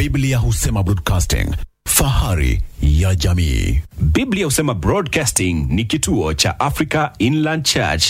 Biblia husema broadcasting, fahari ya jamii. Biblia husema Broadcasting ni kituo cha Africa Inland Church.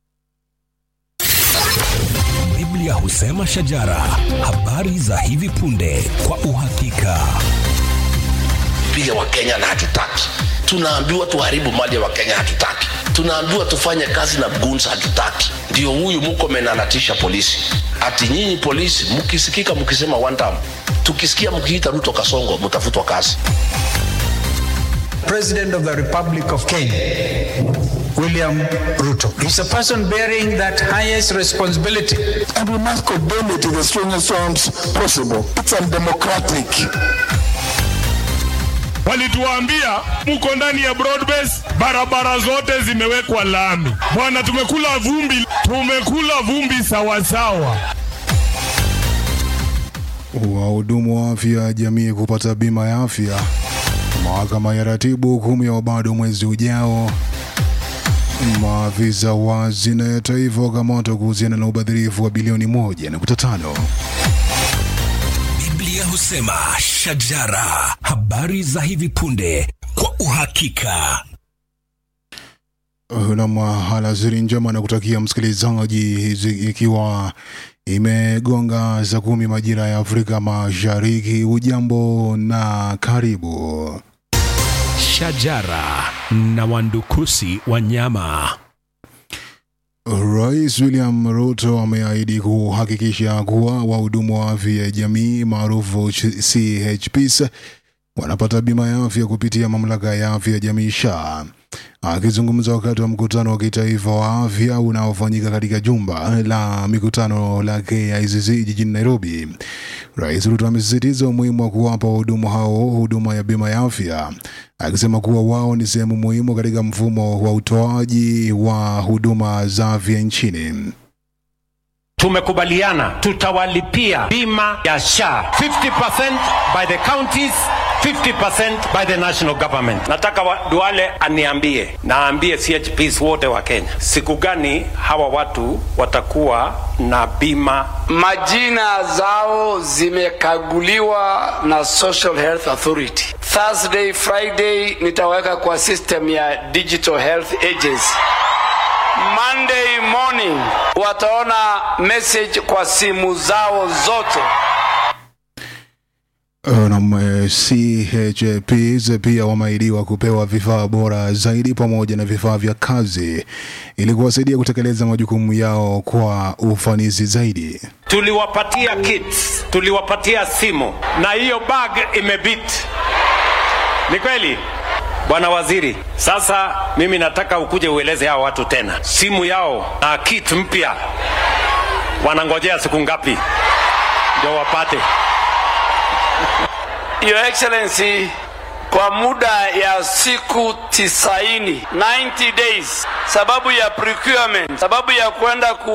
Biblia husema shajara, habari za hivi punde kwa uhakika. piga wakenya na hatutaki tunaambiwa tuharibu mali ya wakenya hatutaki tunaambiwa tufanye kazi na guns hatutaki ndio huyu mkomen anatisha polisi ati nyinyi polisi mkisikika mkisema one time tukisikia mkiita ruto kasongo mtafutwa kazi President of the Republic of Kenya, William Ruto, is a person bearing that highest responsibility. and we must condemn it in the strongest terms possible. It's undemocratic. walituambia mko ndani ya broadbase, barabara zote zimewekwa lami. Bwana, tumekula vumbi, tumekula vumbi sawasawa. Wahudumu wa afya ya jamii kupata bima ya afya. Mahakama ya ratibu hukumu ya bado mwezi ujao. Maafisa wa hazina ya taifa wakamatwa kuhusiana na ubadhirifu wa bilioni moja nukta tano. Biblia husema shajara, habari za hivi punde kwa uhakika. Nam alasiri njema na kutakia msikilizaji, hizi ikiwa imegonga saa kumi majira ya Afrika Mashariki. Ujambo na karibu. Shajara na wandukusi wanyama. Rais William Ruto ameahidi kuhakikisha kuwa wahudumu wa afya ya jamii maarufu CHPs wanapata bima ya afya kupitia mamlaka ya afya ya jamii SHA. Akizungumza wakati wa mkutano wa kitaifa wa afya unaofanyika katika jumba la mikutano la KICC jijini Nairobi, Rais Ruto amesisitiza umuhimu wa kuwapa wahudumu hao huduma ya bima ya afya, akisema kuwa wao ni sehemu muhimu katika mfumo wa utoaji wa huduma za afya nchini. tumekubaliana tutawalipia bima ya SHA 50% by the counties 50% by the national government. Nataka wa, Duale aniambie na aambie CHPs wote wa Kenya siku gani hawa watu watakuwa na bima. Majina zao zimekaguliwa na Social Health Authority. Thursday, Friday nitaweka kwa system ya Digital Health Agency. Monday morning wataona message kwa simu zao zote. Nam CHPs pia wameahidiwa kupewa vifaa bora zaidi pamoja na vifaa vya kazi ili kuwasaidia kutekeleza majukumu yao kwa ufanisi zaidi. Tuliwapatia kits, tuliwapatia simu na hiyo bag imebit. Ni kweli? Bwana Waziri, sasa mimi nataka ukuje ueleze hao watu tena, simu yao na kit mpya wanangojea siku ngapi ndio wapate? Your Excellency, kwa muda ya siku tisaini 90 days, sababu ya procurement, sababu ya kwenda ku